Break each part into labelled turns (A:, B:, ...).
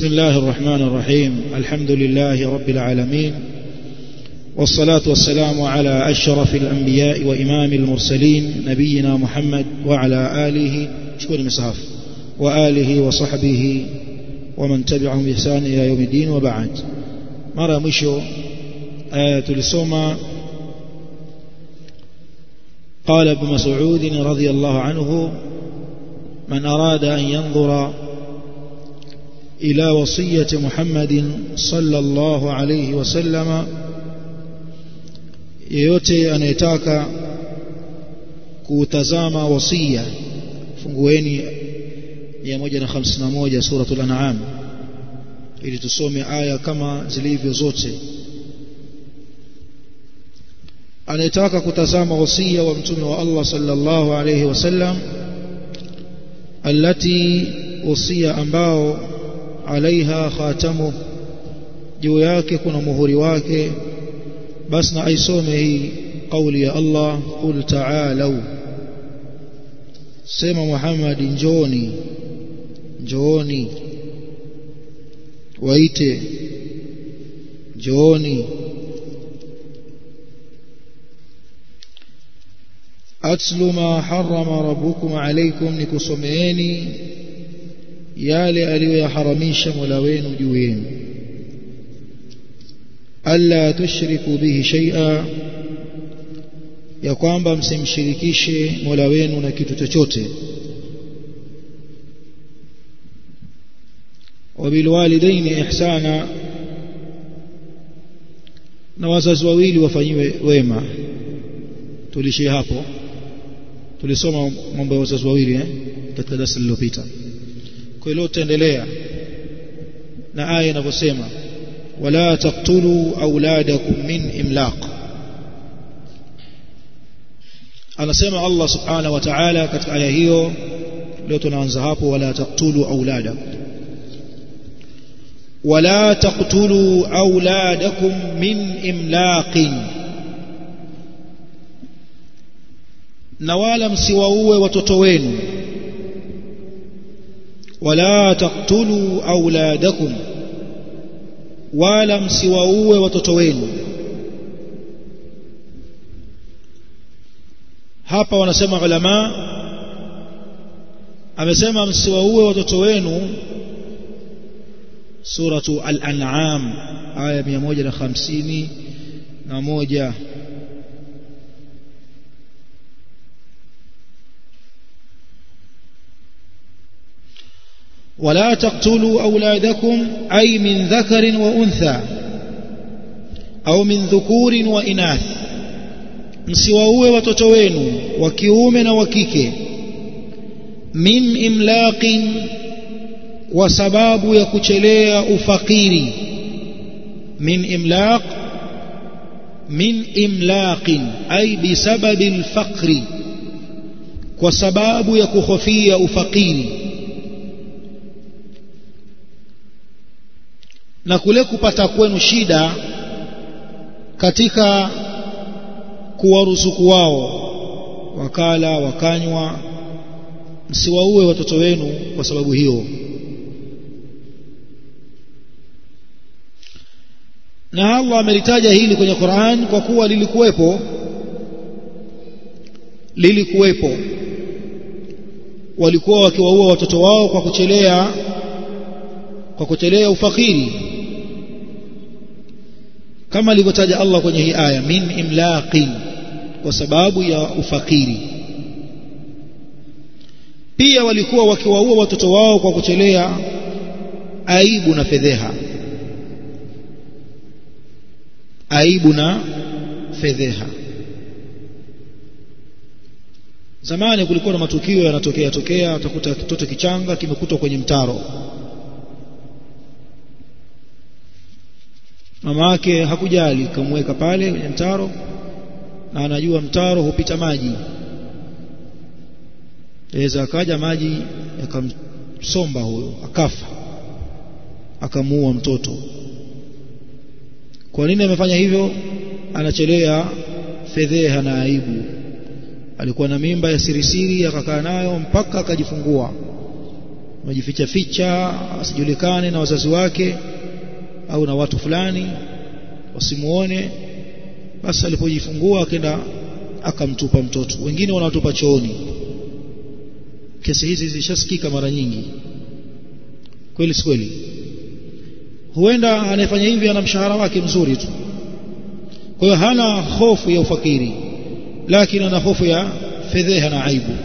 A: بسم الله الرحمن الرحيم الحمد لله رب العالمين والصلاة والسلام على أشرف الأنبياء وإمام المرسلين نبينا محمد وعلى آله شكرا مسحف وآله وصحبه ومن تبعهم بإحسان إلى يوم الدين وبعد مرة مشو آية السومة قال ابن مسعود رضي الله عنه من أراد أن ينظر إلى وصية محمد صلى الله عليه وسلم yeyote anayetaka kutazama wasia fungueni 151 suratul an'am ili tusome aya kama zilivyo zote anayetaka kutazama wasia wa mtume wa Allah sallallahu alayhi wasallam allati wasia ambao alaiha khatamu juu yake kuna muhuri wake basi na aisome hii kauli ya Allah qul ta'alu sema Muhammad njooni njooni waite njooni atlu ma harrama rabbukum alaykum nikusomeeni yale aliyoyaharamisha Mola wenu juu yenu alla tushriku bihi shay'a ya kwamba msimshirikishe Mola wenu na kitu chochote wabilwalidaini ihsana na wazazi wawili wafanyiwe wema tulishia hapo tulisoma mambo ya wazazi wawili eh katika darasa lililopita kwa hiyo tutaendelea na aya inavyosema wala taqtulu auladakum min imlaq anasema Allah subhanahu wa ta'ala katika aya hiyo leo tunaanza hapo wala taqtulu auladakum wala taqtulu auladakum min imlaqin na wala msiwaue watoto wenu wala taqtulu auladakum wala msiwaue watoto wenu hapa wanasema ulama amesema msiwaue watoto wenu suratu al-an'am aya 150 na moja ولا تقتلوا أولادكم أي من ذكر وأنثى أو من ذكور وإناث msiwaue watoto wenu wa kiume na wa kike min imlaqin kwa sababu ya kuchelea ufakiri min imlaq min imlaqin ay bisababi alfaqri kwa sababu ya kuhofia ufakiri na kule kupata kwenu shida katika kuwaruzuku wao wakala wakanywa msiwaue watoto wenu kwa sababu hiyo na Allah amelitaja hili kwenye Qur'an kwa kuwa lilikuwepo lilikuwepo walikuwa wakiwaua watoto wao kwa kuchelea kwa kuchelea ufakiri kama alivyotaja Allah kwenye hii aya min imlaqin kwa sababu ya ufakiri pia walikuwa wakiwaua watoto wao kwa kuchelea aibu na fedheha aibu na fedheha zamani kulikuwa na matukio yanatokea tokea utakuta kitoto kichanga kimekutwa kwenye mtaro mama yake hakujali kamweka pale kwenye mtaro na anajua mtaro hupita maji aweza akaja maji yakamsomba huyo akafa akamuua mtoto kwa nini amefanya hivyo anachelea fedheha na aibu alikuwa na mimba ya sirisiri akakaa nayo mpaka akajifungua amejificha ficha asijulikane na wazazi wake au na watu fulani wasimuone basi alipojifungua akaenda akamtupa mtoto wengine wanatupa chooni kesi hizi zishasikika mara nyingi kweli si kweli huenda anayefanya hivi ana mshahara wake mzuri tu kwa hiyo hana hofu ya ufakiri lakini ana hofu ya fedheha na aibu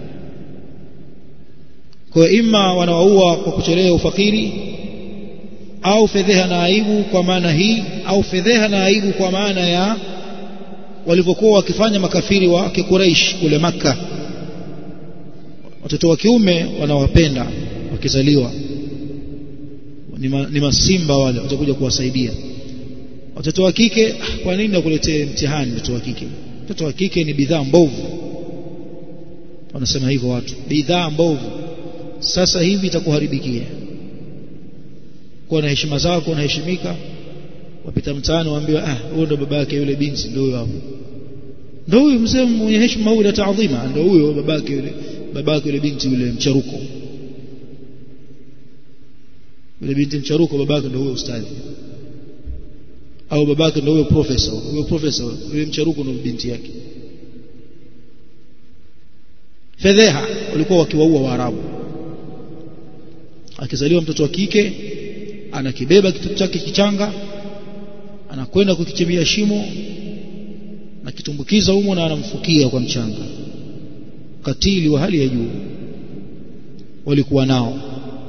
A: kwa hiyo ima wanawaua kwa kuchelea ufakiri au fedheha na aibu kwa maana hii au fedheha na aibu kwa maana ya walivyokuwa wakifanya makafiri wa kikuraish kule makka watoto wa kiume wanawapenda wakizaliwa ni, ma, ni masimba wale watakuja kuwasaidia watoto wa kike kwa nini nakuletee mtihani mtoto wa kike mtoto wa kike ni bidhaa mbovu wanasema hivyo watu bidhaa mbovu sasa hivi itakuharibikia kuwa na heshima zako unaheshimika wapita mtaani waambiwa ah huyo ndo baba yake yule binti ndio huyo hapo ndio huyo mzee mwenye heshima huyo taadhima ndio huyo babake yule babake yule binti yule mcharuko yule binti mcharuko babake ndio huyo ustadhi au babake ndio huyo profesa huyo profesa yule mcharuko ndio binti yake fedheha walikuwa wakiwaua waarabu akizaliwa mtoto wa kike anakibeba kitoto chake kichanga anakwenda kukichimbia shimo na kitumbukiza humo na anamfukia kwa mchanga katili wa hali ya juu walikuwa nao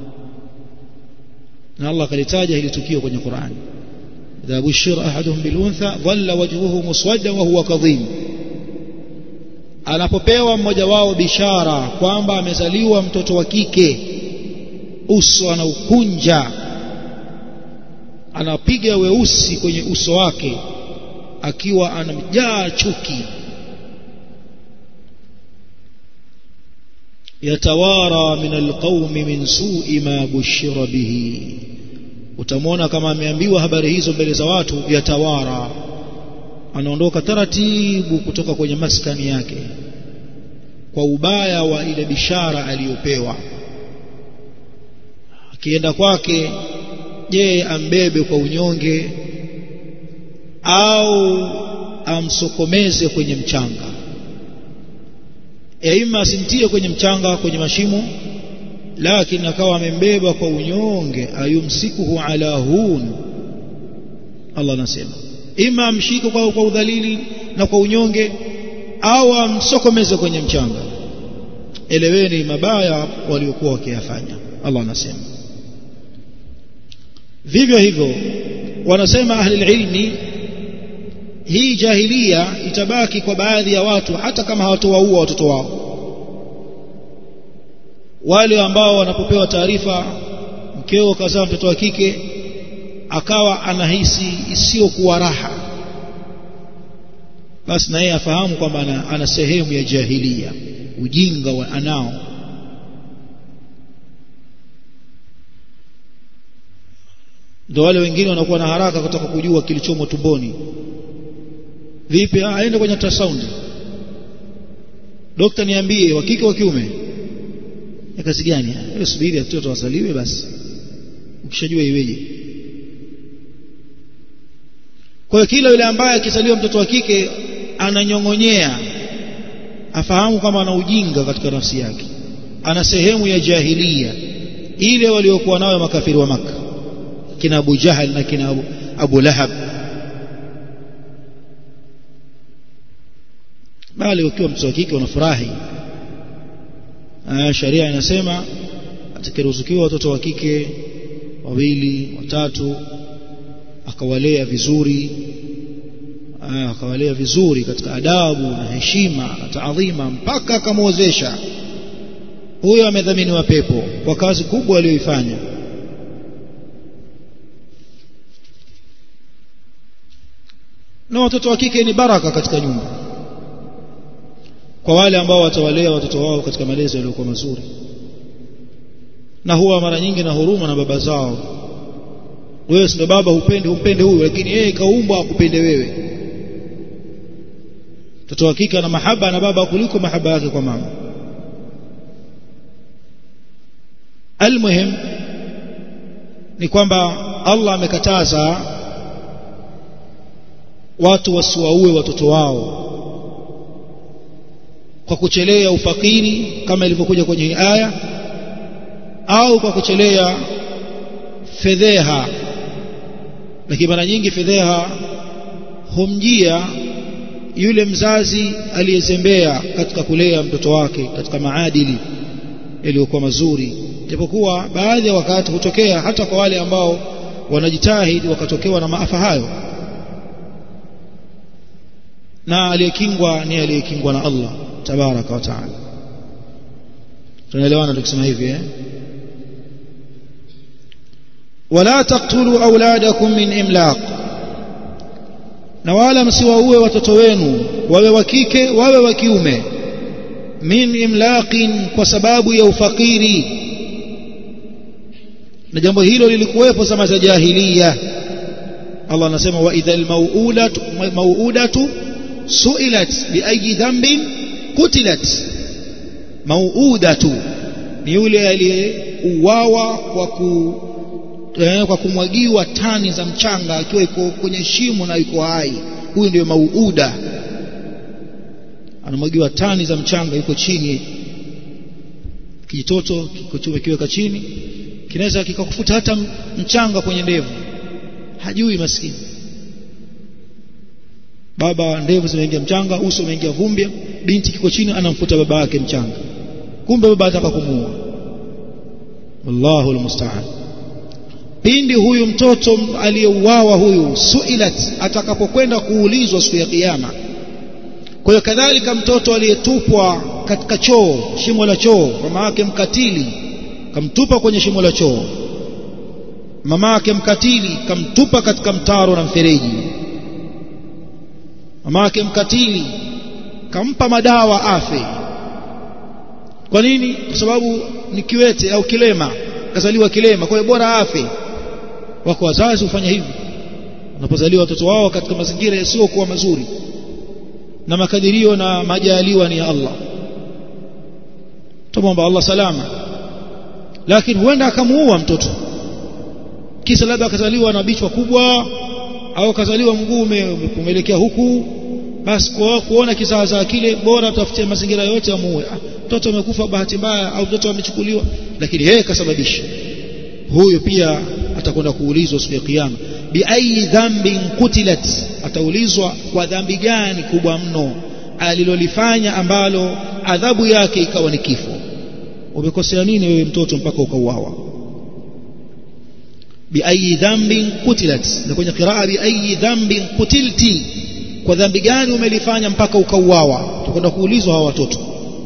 A: na Allah kalitaja hili tukio kwenye Qur'an idha bushira ahaduhum bil untha dhalla wajhuhu muswadda wa huwa kadhim anapopewa mmoja wao bishara kwamba amezaliwa mtoto wa kike uso anaukunja anapiga weusi kwenye uso wake akiwa anamjaa chuki yatawara min alqaumi min su'i ma bushira bihi utamwona kama ameambiwa habari hizo mbele za watu yatawara anaondoka taratibu kutoka kwenye maskani yake kwa ubaya wa ile bishara aliyopewa akienda kwake je ambebe kwa unyonge au amsokomeze kwenye mchanga ima asimtie kwenye mchanga kwenye mashimo lakini akawa amembeba kwa unyonge ayumsikuhu ala hun Allah anasema ima amshike kwa, kwa udhalili na kwa unyonge au amsokomeze kwenye mchanga eleweni mabaya waliokuwa wakiyafanya Allah anasema vivyo hivyo wanasema ahli ilmi hii jahilia itabaki kwa baadhi ya watu hata kama hawatowaua watoto wao wale ambao wanapopewa taarifa mkeo kazaa mtoto wa kike akawa anahisi isiyokuwa raha basi na yeye afahamu kwamba ana, ana sehemu ya jahilia ujinga wa anao ndio wale wengine wanakuwa na haraka kutaka kujua kilichomo tumboni vipi aende kwenye ultrasound dokta niambie wa kike wa kiume ya kazi gani wewe subiri mtoto asaliwe basi ukishajua iweje kwa hiyo kila yule ambaye akizaliwa mtoto wa kike ananyong'onyea afahamu kama ana ujinga katika nafsi yake ana sehemu ya jahilia ile waliokuwa nayo makafiri wa maka kina Abu Jahal na kina Abu, Abu Lahab bali ukiwa mtoto wa kike unafurahi sharia inasema atakayeruzukiwa watoto wa kike wawili watatu akawalea vizuri akawalea vizuri katika adabu na heshima na taadhima mpaka akamwozesha huyo amedhaminiwa pepo kwa kazi kubwa aliyoifanya na watoto wa kike ni baraka katika nyumba kwa wale ambao watawalea watoto wao katika malezi yaliyokuwa mazuri na huwa mara nyingi na huruma na baba zao wewe sio baba hupende umpende huyu lakini yeye kaumbwa akupende wewe mtoto wa kike ana mahaba na baba kuliko mahaba yake kwa mama almuhim ni kwamba Allah amekataza watu wasiwaue watoto wao kwa kuchelea ufakiri kama ilivyokuja kwenye hii aya au kwa kuchelea fedheha lakini mara nyingi fedheha humjia yule mzazi aliyezembea katika kulea mtoto wake katika maadili yaliyokuwa mazuri japokuwa baadhi ya wakati hutokea hata kwa wale ambao wanajitahidi wakatokewa na maafa hayo na aliyekingwa ni aliyekingwa na Allah tabaraka wa taala tunaelewana tukisema hivi eh wala taqtulu auladakum min imlaq na wala msiwaue watoto wenu wawe wa kike wawe wa kiume min imlaqin kwa sababu ya ufakiri na jambo hilo lilikuwepo zama za jahiliya Allah anasema wa idhal mauudatu mauudatu suilat bi ayi dhanbin qutilat mauudatu ni yule aliyeuawa kwa ku eh, kwa kumwagiwa tani za mchanga akiwa iko kwenye shimo na yuko hai huyu ndio mauuda anamwagiwa tani za mchanga yuko chini kijitoto kiweka chini kinaweza kikakufuta hata mchanga kwenye ndevu hajui maskini baba ndevu zimeingia mchanga uso umeingia vumbi binti kiko chini anamfuta baba yake mchanga kumbe baba ataka kumuua wallahu almusta'an pindi huyu mtoto aliyeuawa huyu suilat atakapokwenda kuulizwa siku ya kiyama kwa hiyo kadhalika mtoto aliyetupwa katika choo shimo la choo mama yake mkatili kamtupa kwenye shimo la choo mama yake mkatili kamtupa katika mtaro na mfereji mama yake mkatili kampa madawa afe kwa nini kwa sababu ni kiwete au kilema kazaliwa kilema kwa hiyo bora afe wako wazazi hufanya hivi wanapozaliwa watoto wao katika mazingira yasiyokuwa mazuri na makadirio na majaliwa ni ya Allah tumomba Allah salama lakini huenda akamuua mtoto kisa labda akazaliwa na bichwa kubwa au akazaliwa mguu umeelekea huku basi kwa kuona kizaazaa kile bora tafutie mazingira yote amuue mtoto amekufa bahati mbaya au mtoto amechukuliwa lakini yeye kasababisha huyo pia atakwenda kuulizwa siku ya kiyama bi ayi dhanbin kutilat ataulizwa kwa dhambi gani kubwa mno alilolifanya ambalo adhabu yake ikawa ni kifo umekosea nini wewe mtoto mpaka ukauawa bi ayi dhanbin kutilat na kwenye qiraa bi ayi dhanbin kutilti kwa dhambi gani umelifanya mpaka ukauawa tutakwenda kuulizwa hawa watoto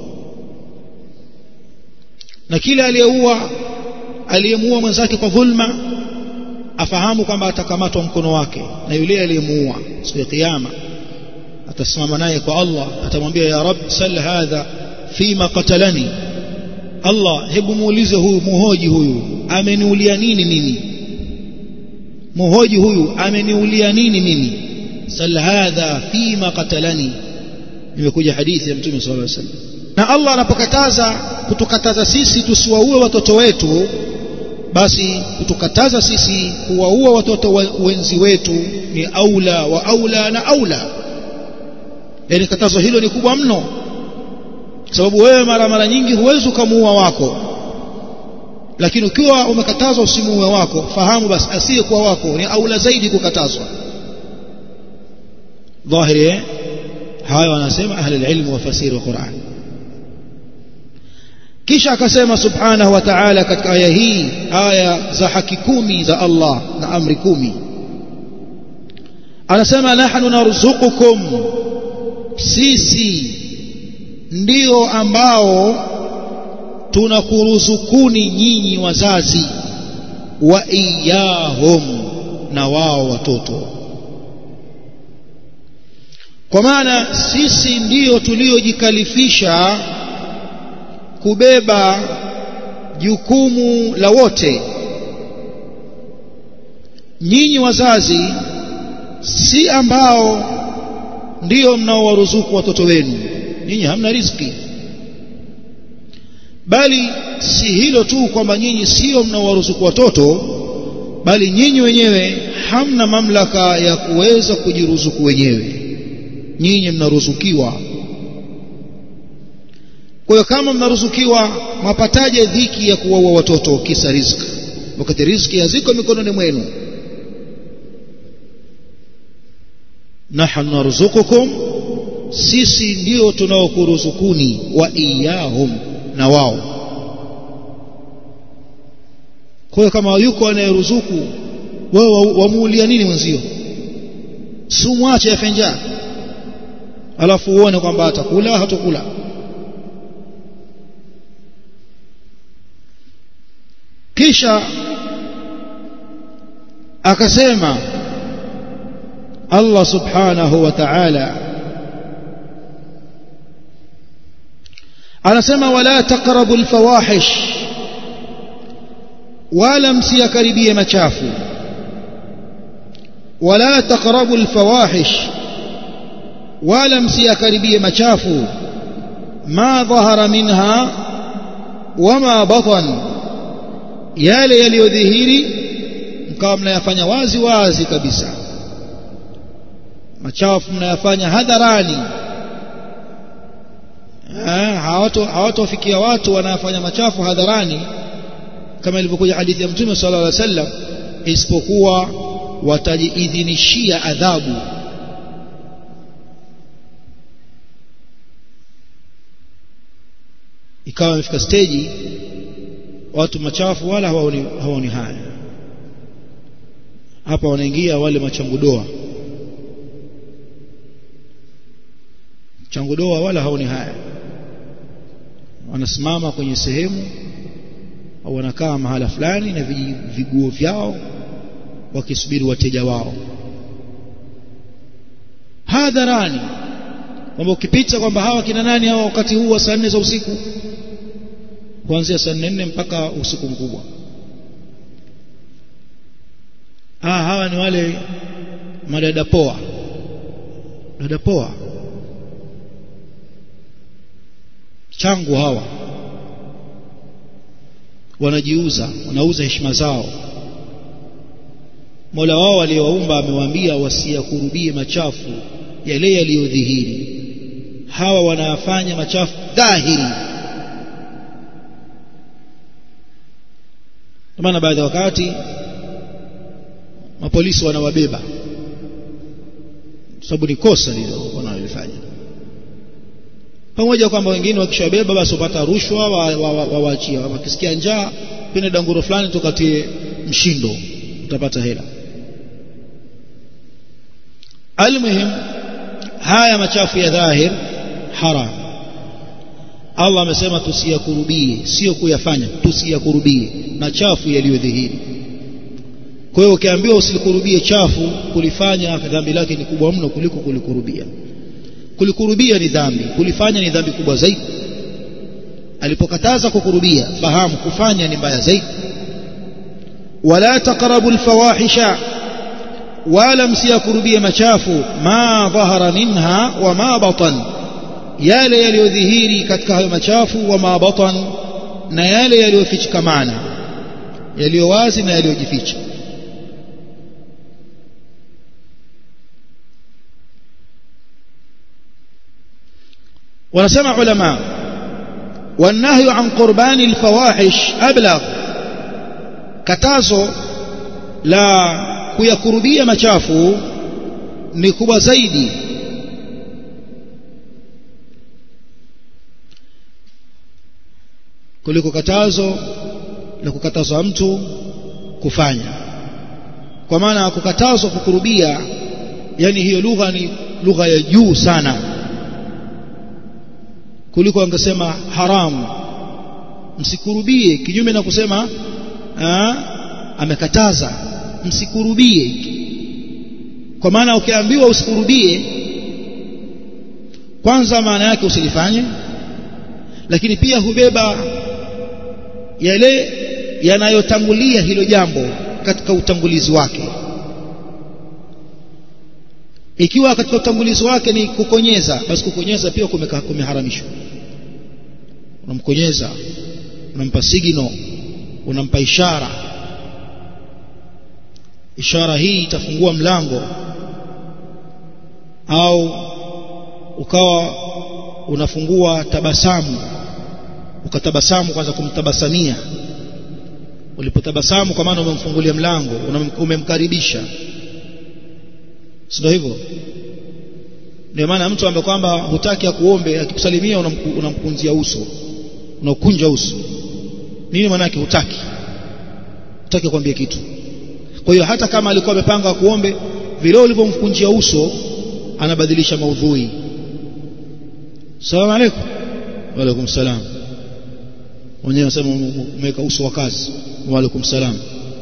A: na kile aliyeua aliyemuua mwenzake kwa dhulma afahamu kwamba atakamatwa mkono wake na yule aliyemuua siku ya kiyama atasimama naye kwa Allah atamwambia ya rab sal hadha fima qatalani Allah hebu muulize huyu muhoji huyu ameniulia nini mimi muhoji huyu ameniulia nini mimi sal hadha fima qatalani imekuja hadithi ya mtume sallallahu alaihi wasallam na Allah anapokataza kutukataza sisi tusiwaue watoto wetu basi kutukataza sisi kuwaua watoto wa wenzi wetu ni aula wa aula na aula yani katazo hilo ni kubwa mno sababu wewe mara mara nyingi huwezi ukamuua wako lakini ukiwa umekatazwa usimuue wako fahamu basi asiyekuwa wako ni aula zaidi kukatazwa dhahiri hayo wanasema ahli ilmu wa fasiri wa Qur'an kisha akasema subhanahu wa ta'ala katika aya hii aya za haki kumi za Allah na amri kumi anasema nahnu narzuqukum sisi ndio ambao tunakuruzukuni nyinyi wazazi wa iyahum na wao watoto kwa maana sisi ndio tuliojikalifisha kubeba jukumu la wote nyinyi wazazi si ambao ndio mnaowaruzuku watoto wenu nyinyi hamna riziki bali si hilo tu kwamba nyinyi sio mnawaruzuku watoto bali nyinyi wenyewe hamna mamlaka ya kuweza kujiruzuku wenyewe nyinyi mnaruzukiwa kwa hiyo kama mnaruzukiwa mapataje dhiki ya kuwaua watoto kisa riziki wakati riziki haziko mikononi mwenu nahnu narzuqukum sisi ndio tunaokuruzukuni wa iyahum na wao kwa hiyo kama yuko anayeruzuku wewe wamuulia nini mwenzio sumwache afe njaa alafu uone kwamba atakula hatakula kisha akasema Allah subhanahu wa ta'ala anasema wala taqrabu alfawahish wala msiyakaribie machafu wala taqrabu alfawahish wala msiyakaribie machafu ma dhahara minha wama batan yale yaliyodhihiri mkawa mnayafanya wazi wazi kabisa machafu mnayafanya hadharani hawatofikia watu wanafanya machafu hadharani kama ilivyokuja hadithi ya mtume sallallahu alaihi wasallam isipokuwa watajiidhinishia adhabu ikawa imefika steji watu machafu wala hawaoni hawaoni haya hapa wanaingia wale machangudoa changudoa wala haoni haya wanasimama kwenye sehemu au wanakaa mahala fulani na viguo vyao wakisubiri wateja wao hadharani kwamba ukipita kwamba hawa kina nani hawa wakati huu wa saa nne za usiku kuanzia saa nne mpaka usiku mkubwa ah hawa ni wale madada poa dada poa changu hawa wanajiuza wanauza heshima zao Mola wao aliyowaumba amewaambia wasiyakurubie machafu yale yaliyodhihiri hawa wanayafanya machafu dhahiri maana baadhi ya wakati mapolisi wanawabeba sababu ni kosa lilo wanalofanya pamoja kwamba wengine wakishawabeba basi wapata rushwa wawaachia wa, wa, wa, wakisikia njaa pende danguro fulani tukatie mshindo utapata hela almuhim haya machafu ya dhahir haram Allah amesema tusiyakurubie sio kuyafanya tusiyakurubie machafu yaliyodhihiri kwa hiyo ukiambiwa usilikurubie chafu kulifanya dhambi lake ni kubwa mno kuliko kulikurubia kulikurubia ni dhambi kulifanya ni dhambi kubwa zaidi alipokataza kukurubia fahamu kufanya ni mbaya zaidi wala taqrabu alfawahisha wala msiyakurubie machafu ma dhahara minha wa ma batan yale yaliyodhihiri katika hayo machafu wa ma batan na yale yaliyofichikamana yaliyo wazi na yaliyojificha wanasema ulama والنهي عن قربان الفواحش أبلغ katazo la kuyakurubia machafu ni kubwa zaidi kuliko katazo la kukatazwa mtu kufanya kwa maana kukatazwa kukurubia yani hiyo lugha ni lugha ya juu sana kuliko angesema haramu msikurubie kinyume na kusema aa, amekataza msikurubie kwa maana ukiambiwa usikurubie kwanza maana yake usilifanye lakini pia hubeba yale yanayotangulia hilo jambo katika utangulizi wake ikiwa katika utangulizi wake ni kukonyeza basi kukonyeza pia kumeharamishwa unamkonyeza unampa signal unampa ishara ishara hii itafungua mlango au ukawa unafungua tabasamu ukatabasamu kwanza kumtabasamia ulipotabasamu kwa maana umemfungulia mlango umemkaribisha sio hivyo ndio maana mtu ambaye kwamba hutaki akuombe akikusalimia unamkunjia uso unakunja uso nini maana yake hutaki hutaki kuambia kitu kwa hiyo hata kama alikuwa amepanga kuombe vile ulivyomkunjia uso anabadilisha maudhui salamu alaykum wa alaykum salam wenyewe nasema umeweka uso wa kazi wa alaykum salam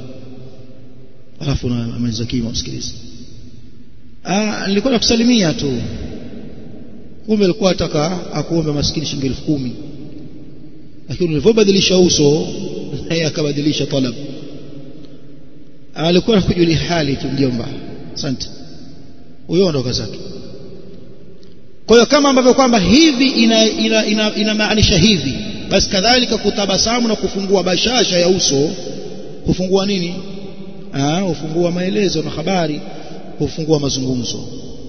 A: alafu amaliza kima msikilize ah nilikuwa nakusalimia tu kumbe alikuwa ataka akuombe maskini shilingi elfu kumi lakini ulivyobadilisha uso naye akabadilisha talab alikuwa anakujulia hali tu mjomba asante huyo ndo zake kwa hiyo kama ambavyo kwamba hivi inamaanisha ina, ina, ina hivi basi kadhalika kutabasamu na kufungua bashasha ya uso hufungua nini ah hufungua maelezo na habari hufungua mazungumzo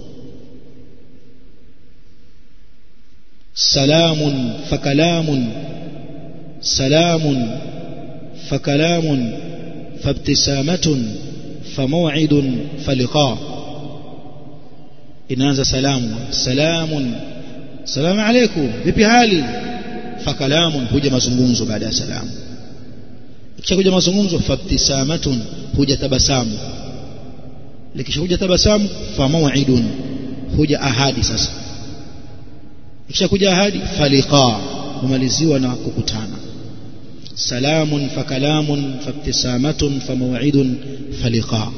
A: salamun fakalamun salamun fakalamun fabtisamatun famaw'idun faliqa inaanza salamu salamun salamu alaykum vipi hali fakalamun huja mazungumzo baada ya salamu kisha kuja mazungumzo fabtisamatun huja tabasamu likishakuja tabasamu famaw'idun huja ahadi sasa kisha kuja ahadi faliqa humaliziwa na kukutana salamun fakalamun fabtisamatun famaw'idun faliqa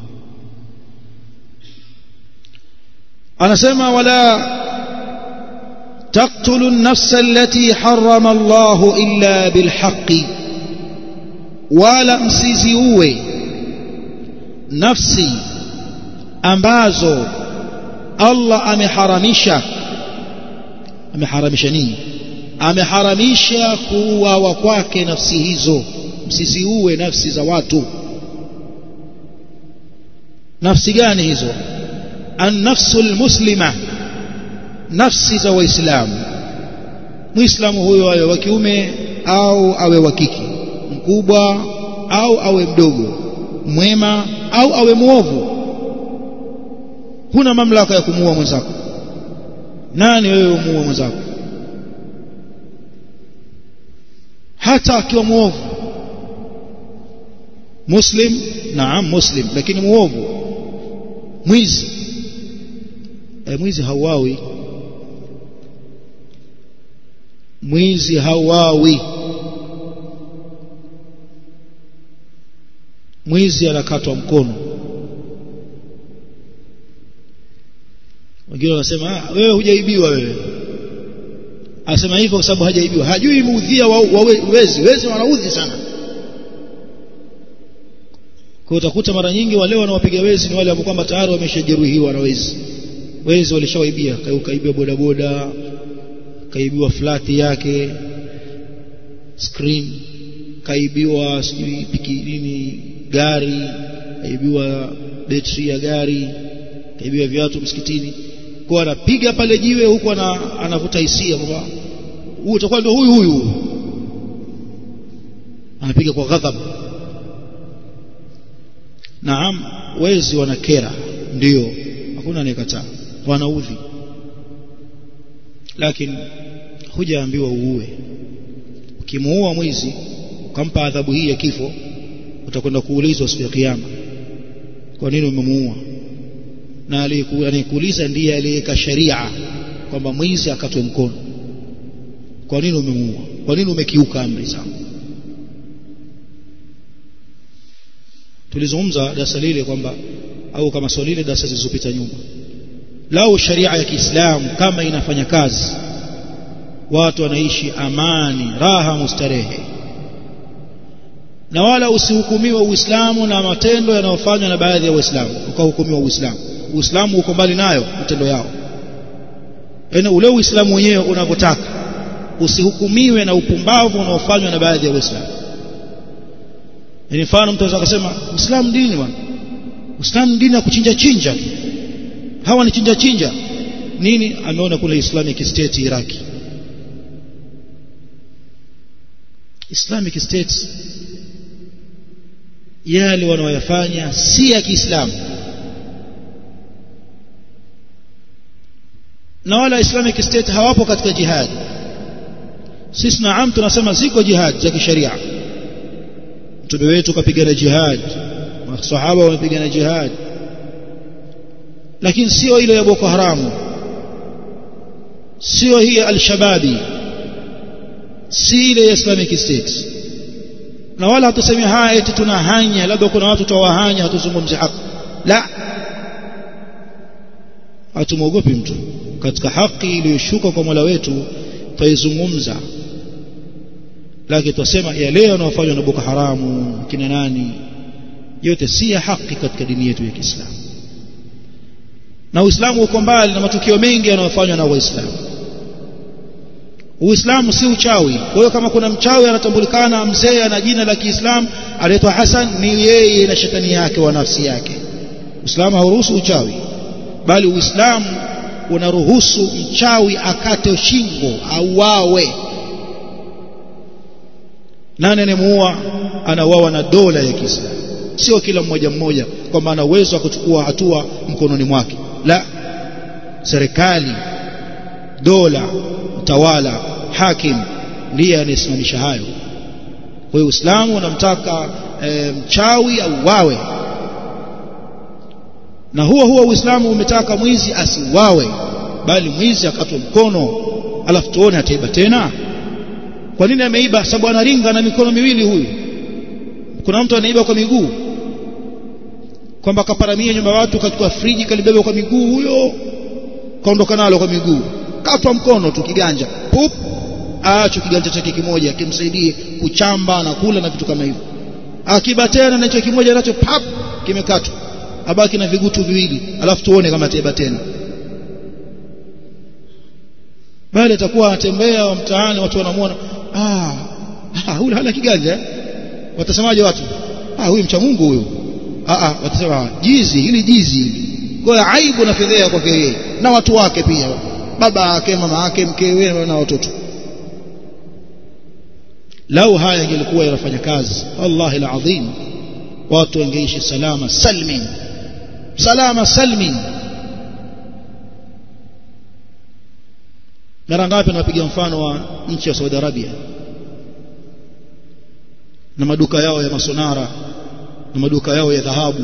A: anasema wala تقتلوا النفس التي حرم الله إلا بالحق ولا msiziue nafsi ambazo Allah ameharamisha ameharamisha nini ameharamisha kuuawa kwake nafsi hizo msiziue nafsi za watu nafsi gani hizo an-nafsu al-muslima nafsi za waislamu muislamu huyo awe wa kiume au awe wa kike mkubwa au awe mdogo mwema au awe mwovu huna mamlaka ya kumuua mwenzako nani wewe umuue mwenzako hata akiwa mwovu muslim naam muslim lakini mwovu mwizi e, mwizi hauawi mwizi hauawi mwizi anakatwa mkono wengine wanasema ah, wewe hujaibiwa wewe anasema hivyo kwa sababu hajaibiwa hajui muudhia wa, wa wezi wezi wanaudhi sana kwa utakuta mara nyingi wale wanawapiga wezi ni wale ambao kwamba tayari wameshajeruhiwa na wezi wezi walishawaibia kaibiwa bodaboda kaibiwa flati yake screen kaibiwa sijui piki nini gari kaibiwa betri ya gari kaibiwa viatu msikitini kwa anapiga pale jiwe huku ana, anavuta hisia kwamba huu utakuwa ndio huyu huyu anapiga kwa ghadhab naam wezi wanakera ndio hakuna anayekataa wanaudhi lakini hujaambiwa uue ukimuua mwizi ukampa adhabu hii ya kifo utakwenda kuulizwa siku ya kiyama kwa nini umemuua na anayekuuliza ndiye aliyeweka sheria kwamba mwizi akatwe mkono kwa nini umemuua kwa nini umekiuka amri zangu tulizungumza darasa lile kwamba au kama swali lile darasa zilizopita nyuma lau sharia ya Kiislamu kama inafanya kazi watu wanaishi amani raha mustarehe na wala usihukumiwe Uislamu na matendo yanayofanywa na baadhi ya Waislamu ukahukumiwa Uislamu Uislamu uko mbali nayo matendo yao yaani ule Uislamu wenyewe unavyotaka usihukumiwe na upumbavu unaofanywa na baadhi ya waislamu ni mfano mtu anaweza akasema uislamu dini bwana uislamu dini ya kuchinja chinja hawa ni chinja chinja nini ameona kule islamic state iraki islamic state yale wanaoyafanya si ya kiislamu na wala islamic state hawapo katika jihad sisi naam tunasema ziko jihad za kisharia mtume wetu kapigana jihad masahaba wamepigana jihad lakini sio ile ya boko haramu sio hii al-shababi si ile ya islamic state na wala hatusemi haya eti tunahanya labda kuna watu tawahanya hatuzungumzi haki la hatumwogopi mtu katika haki iliyoshuka kwa Mola wetu tutaizungumza lakini tutasema yale yanayofanywa na Boko Haramu kina nani yote si ya haki katika dini yetu ya Kiislamu na Uislamu uko mbali na matukio mengi yanayofanywa na Waislamu Uislamu si uchawi kwa hiyo kama kuna mchawi anatambulikana mzee ana jina la Kiislamu anaitwa Hassan ni yeye na shetani yake wa nafsi yake Uislamu hauruhusu uchawi bali Uislamu unaruhusu mchawi akate shingo auawe nani anayemuua anauawa na dola ya Kiislamu sio kila mmoja mmoja kwamba ana uwezo wa kuchukua hatua mkononi mwake la serikali dola mtawala hakim ndiye anayesimamisha hayo kwa hiyo Uislamu unamtaka e, mchawi auawe na huo huo Uislamu umetaka mwizi asiuawe bali mwizi akatwe mkono alafu tuone ataiba tena kwa nini ameiba sababu anaringa na mikono miwili huyu kuna mtu anaiba kwa miguu kwamba kaparamia nyumba watu kachukua friji kalibeba kwa miguu huyo kaondoka nalo kwa miguu katwa mkono tu kiganja pup aacho kiganja chake kimoja kimsaidie kuchamba na kula na vitu kama hivyo akiba tena na hicho kimoja nacho pap kimekatwa abaki na vigutu viwili alafu tuone kama ataiba tena bali atakuwa atembea mtaani watu wanamwona ah ah huyu hana kiganja eh? watasemaje watu ah huyu mcha Mungu huyu ah ah watasema jizi hili jizi hili kwa hiyo aibu na fedheha kwake yeye na watu wake pia baba yake mama yake mkewe na watoto lau haya ingelikuwa yanafanya kazi wallahi alazim watu wangeishi salama salmin salama salmin mara ngapi napiga mfano wa nchi ya Saudi Arabia na maduka yao ya masonara na maduka yao ya dhahabu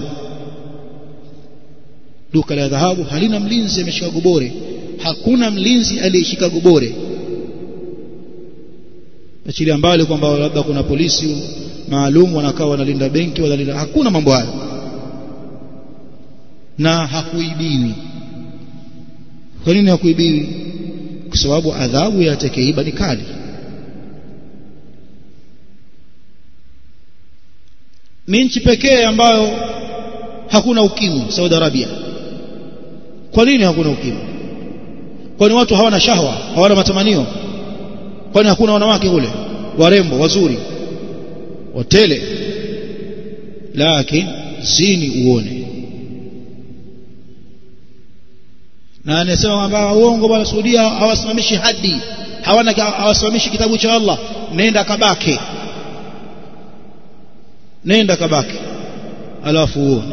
A: duka la dhahabu halina mlinzi ameshika gobore hakuna mlinzi aliyeshika gobore achilia mbali kwamba labda kuna polisi maalum wanakaa wanalinda benki wanalinda hakuna mambo hayo na hakuibiwi kwa nini hakuibiwi kwa sababu adhabu ya atakayeiba ni kali ni nchi pekee ambayo hakuna ukimwi Saudi Arabia kwa nini hakuna ukimwi kwani watu hawana shahwa hawana matamanio kwani hakuna wanawake kule warembo wazuri watele lakini zini uone na anasema kwamba uongo bwana Saudia hawasimamishi hadi hawana hawasimamishi kitabu cha Allah nenda kabake nenda kabake alafu uone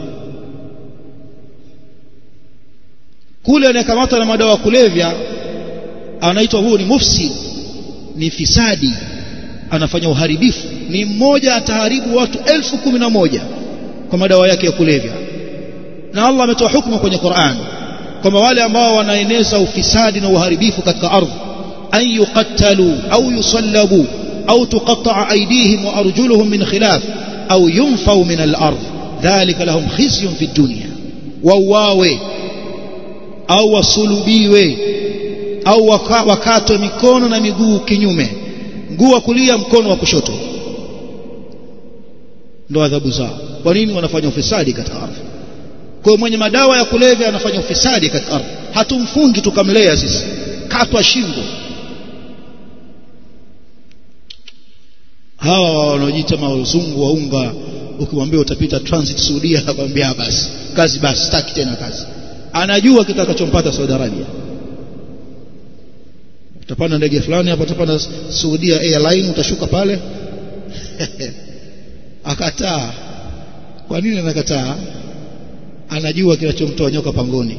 A: kule anayekamatwa na madawa kulevya anaitwa huyu ni mufsid ni fisadi anafanya uharibifu ni mmoja ataharibu watu elfu kumi na moja kwa madawa yake ya kulevya na Allah ametoa hukumu kwenye Qur'an kwamba wale ambao wanaeneza ufisadi na uharibifu katika ardhi an yuqattalu au yusallabu au tuqatta'a aydihim wa arjuluhum min khilaf au yunfau min al-ardh dhalika lahum khizyun fi dunya wawawe au wasulubiwe au wakatwe mikono na miguu kinyume mguu wa kulia mkono wa kushoto ndo adhabu zao kwa nini wanafanya ufisadi katika ardhi kwa mwenye madawa ya kulevya anafanya ufisadi katika ardhi hatumfungi tukamlea sisi katwa shingo hawa wanaojiita mawazungu wa unga ukimwambia utapita transit Saudia anakwambia basi kazi basi sitaki tena kazi anajua kitakachompata Saudi Arabia utapanda ndege fulani hapa utapanda Saudia Airline utashuka pale akataa kwa nini anakataa anajua kinachomtoa nyoka pangoni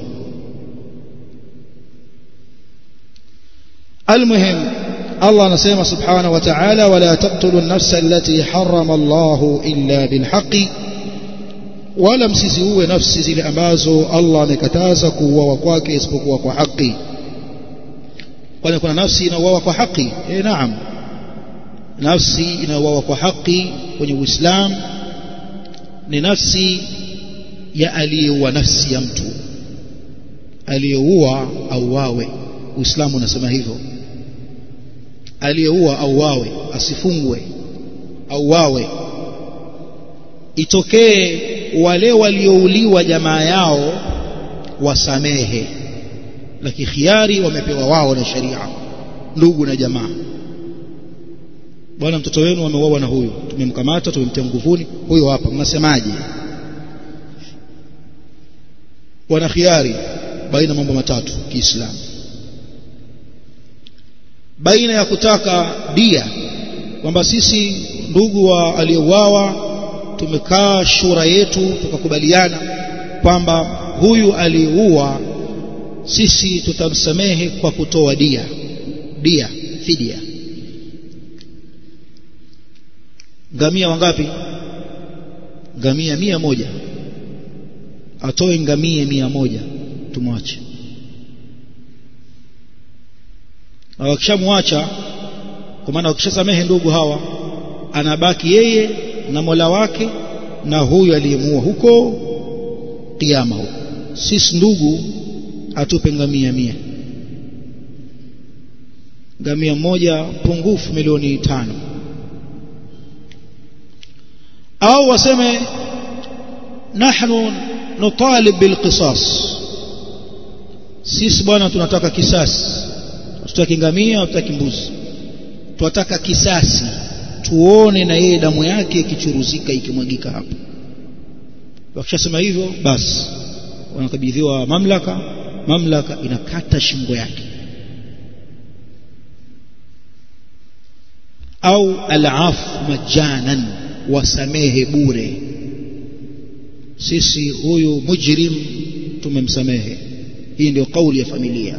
A: المهم الله anasema subhanahu wa ta'ala wala taqtulu an-nafsa allati harrama Allah illa bilhaqi wala msiziue nafsi zile ambazo Allah amekataza kuuawa kwake isipokuwa kwa haki kwani kuna nafsi inauawa kwa haki eh naam nafsi inauawa kwa haki kwenye Uislamu ni nafsi ya aliyeua nafsi ya mtu aliyeua auawe Uislamu unasema hivyo aliyeua auawe asifungwe auawe itokee wale waliouliwa jamaa yao wasamehe lakini khiari wamepewa wao na sharia ndugu na jamaa bwana mtoto wenu ameuawa na huyu tumemkamata tumemtia nguvuni huyo hapa mnasemaje wana khiari baina mambo matatu Kiislamu baina ya kutaka dia kwamba sisi ndugu wa aliyeuawa tumekaa shura yetu tukakubaliana kwamba huyu aliyeua sisi tutamsamehe kwa kutoa dia dia fidia ngamia wangapi ngamia mia moja atoe ngamia mia moja tumwache na wakishamwacha kwa maana wakishasamehe ndugu hawa anabaki yeye na Mola wake na huyu aliyemuua huko kiyama huko sisi ndugu atupe ngamia mia ngamia mmoja pungufu milioni tano au waseme nahnu nutalib bilqisas sisi bwana tunataka kisasi tutaki ngamia tutaki mbuzi tunataka kisasi tuone na yeye damu yake ikichuruzika ikimwagika hapo wakishasema hivyo basi wanakabidhiwa mamlaka mamlaka inakata shingo yake au alafu majanan wasamehe bure sisi huyu mujrim tumemsamehe hii ndio kauli ya familia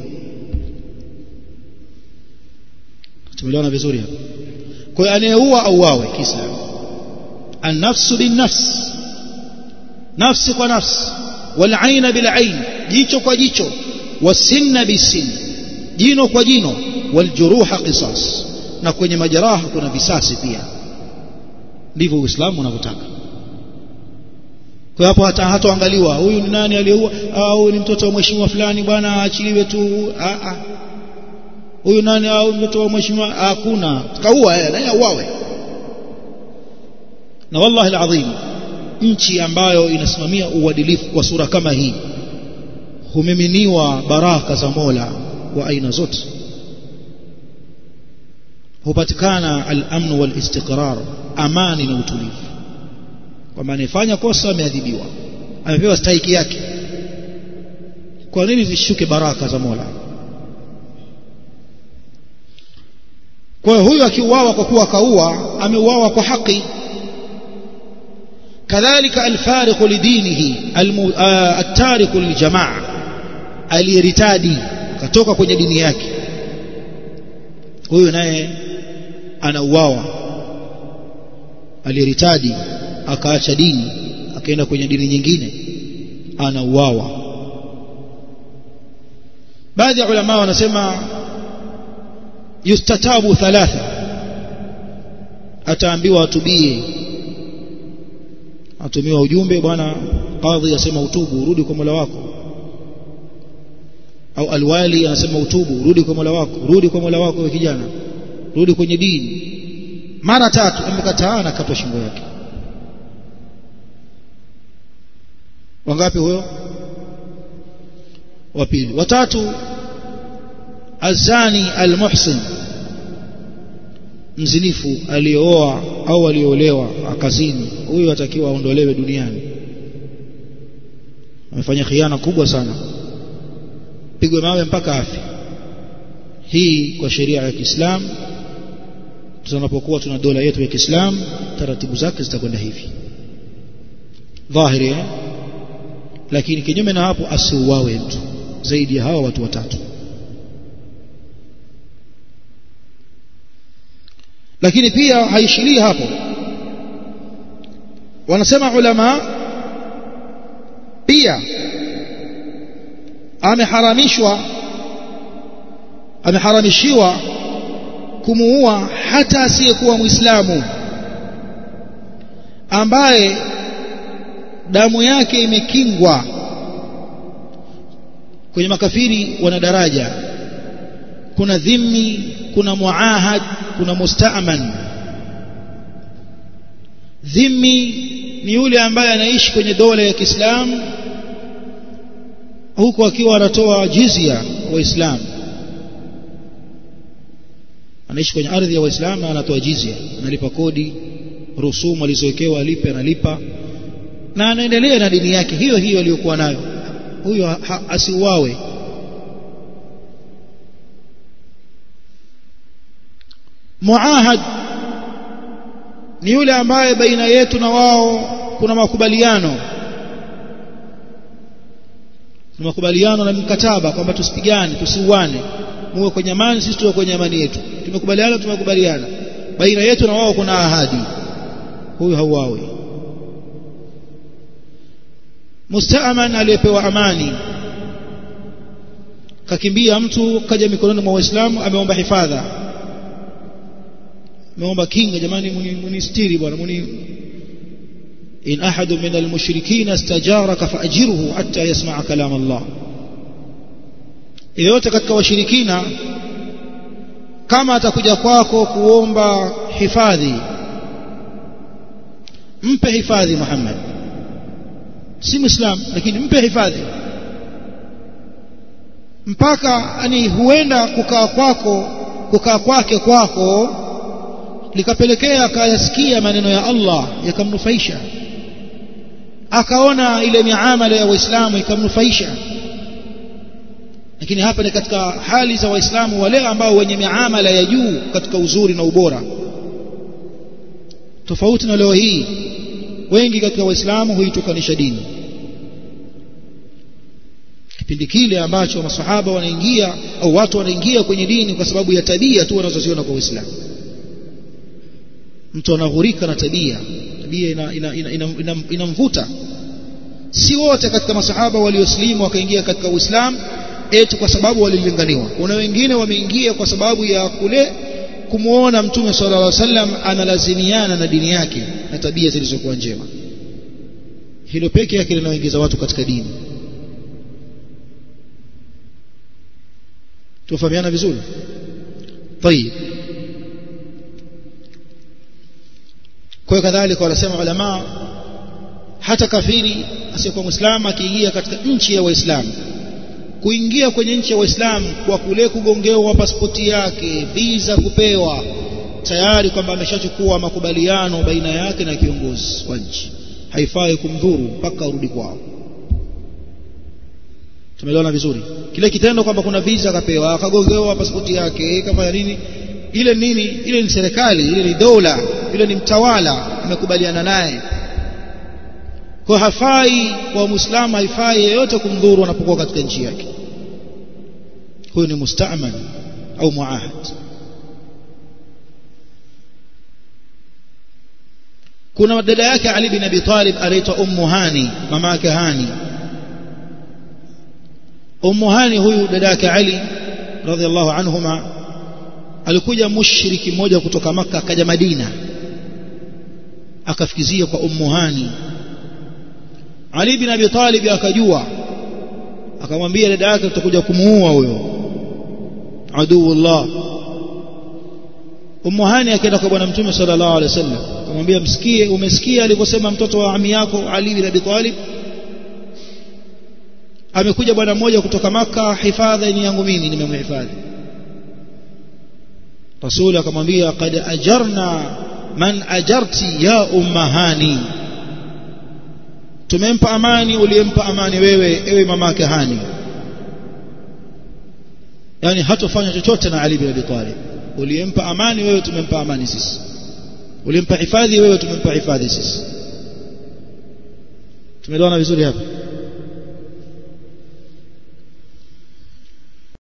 A: tumeelewana vizuri hapa kwa hiyo anayeua auawe kiislamu annafsu binnafs nafsi kwa nafsi walaina bilain jicho kwa jicho wasinna bisin jino kwa jino waljuruha qisas na kwenye majeraha kuna visasi pia ndivyo uislamu unavyotaka kwa hapo hata hataangaliwa huyu ni nani aliyeua au ni mtoto wa mheshimiwa fulani bwana aachiliwe tu a a huyu nani au mtoto wa mheshimiwa hakuna kaua yeye naye auawe na wallahi alazim nchi ambayo inasimamia uadilifu kwa sura kama hii humiminiwa baraka za Mola wa aina zote hupatikana al-amn wal-istiqrar amani na utulivu kwamba anayefanya kosa ameadhibiwa amepewa stahiki yake kwa nini zishuke baraka za Mola kwa hiyo huyu akiuawa kwa kuwa kaua ameuawa kwa haki kadhalika alfariqu lidinihi altariku liljamaa aliyeritadi akatoka kwenye dini yake huyu naye anauawa aliyeritadi akaacha dini akaenda kwenye dini nyingine anauawa baadhi ya ulama wanasema yustatabu thalatha ataambiwa atubie atumiwa ujumbe bwana kadhi asema utubu rudi kwa Mola wako au alwali anasema utubu rudi kwa Mola wako rudi kwa Mola wako kijana rudi kwenye dini mara tatu amekataa na katwa shingo yake wangapi huyo wa pili watatu azani almuhsin mzinifu aliyeoa au aliolewa akazini huyu atakiwa aondolewe duniani amefanya khiana kubwa sana pigwe mawe mpaka afi hii kwa sheria ya Kiislamu tunapokuwa tuna dola yetu ya Kiislamu taratibu zake zitakwenda hivi dhahiri eh? lakini kinyume na hapo asiuawe mtu zaidi ya hawa watu watatu lakini pia haishilii hapo wanasema ulama pia ameharamishwa ameharamishiwa kumuua hata asiyekuwa muislamu ambaye damu yake imekingwa kwenye makafiri wana daraja kuna dhimmi kuna muahad kuna mustaaman dhimmi ni yule ambaye anaishi kwenye dola ya Kiislamu huku akiwa anatoa jizya waislamu anaishi kwenye ardhi ya waislamu na anatoa jizya analipa kodi rusumu alizowekewa alipe analipa na anaendelea na dini yake hiyo hiyo aliyokuwa nayo huyo asiuawe muahad ni yule ambaye baina yetu na wao kuna makubaliano kuna makubaliano na mkataba kwamba tusipigane tusiuane muwe kwenye amani sisi tuwe kwenye amani yetu tumekubaliana tumekubaliana baina yetu na wao kuna ahadi huyu hauawi mustaaman aliyepewa amani kakimbia mtu kaja mikononi mwa waislamu ameomba hifadha ameomba kinga jamani munistiri bwana muni in ahadu min almushrikin istajaraka faajiruhu hatta yasmaa kalam Allah yeyote katika washirikina kama atakuja kwako kuomba hifadhi mpe hifadhi Muhammad si muislam lakini mpe hifadhi mpaka ani huenda kukaa kwako kukaa kwake kwako likapelekea akayasikia maneno ya Allah yakamnufaisha akaona ile miamala ya waislamu ikamnufaisha lakini hapa ni katika hali za waislamu wale ambao wenye miamala ya juu katika uzuri na ubora tofauti na leo hii wengi katika waislamu huitukanisha dini kipindi kile ambacho masahaba wanaingia au watu wanaingia kwenye dini kwa sababu ya tabia tu wanazoziona kwa Uislamu mtu anaghurika na tabia tabia inamvuta ina, ina, ina, ina, ina si wote katika masahaba walioslimu wakaingia katika Uislamu eti kwa sababu walilinganiwa kuna wengine wameingia kwa sababu ya kule kumuona mtume sallallahu alaihi wasallam analazimiana na dini yake na tabia zilizokuwa njema hilo peke yake linaoingiza watu katika dini tufahamiana vizuri طيب kwa kadhalika wanasema ulama hata kafiri asiyekuwa muislamu akiingia katika nchi ya waislamu kuingia kwenye nchi ya waislamu kwa kule kugongewa pasipoti yake visa kupewa tayari kwamba ameshachukua makubaliano baina yake na kiongozi wa nchi haifai kumdhuru mpaka arudi kwao tumeelewana vizuri kile kitendo kwamba kuna visa akapewa akagongewa pasipoti yake kafanya nini ile nini ile ni serikali ile ni dola ile ni mtawala amekubaliana naye kwa hafai kwa muislamu haifai yeyote kumdhuru anapokuwa katika nchi yake huyo ni musta'man au muahad kuna dada yake Ali bin Abi Talib anaitwa Ummu Hani mama yake Hani Ummu Hani huyu dada yake Ali radhiallahu anhuma alikuja mushriki mmoja kutoka maka akaja Madina akafikizia kwa Ummu Hani Ali bin Abi Talib akajua akamwambia dada yake tutakuja kumuua huyo aduullah Ummu Hani akaenda kwa bwana mtume sallallahu alaihi wasallam akamwambia msikie umesikia alivyosema mtoto wa ami yako Ali bin Abi Talib amekuja bwana mmoja kutoka maka hifadhi ni yangu mimi nimemhifadhi Rasul akamwambia qad ajarna man ajarti ya ummahani tumempa amani uliyempa amani wewe ewe mamake hani yani hatofanya chochote na Ali bin Abi Talib uliyempa amani wewe tumempa amani sisi uliyempa hifadhi wewe tumempa hifadhi sisi tumeelewana vizuri hapa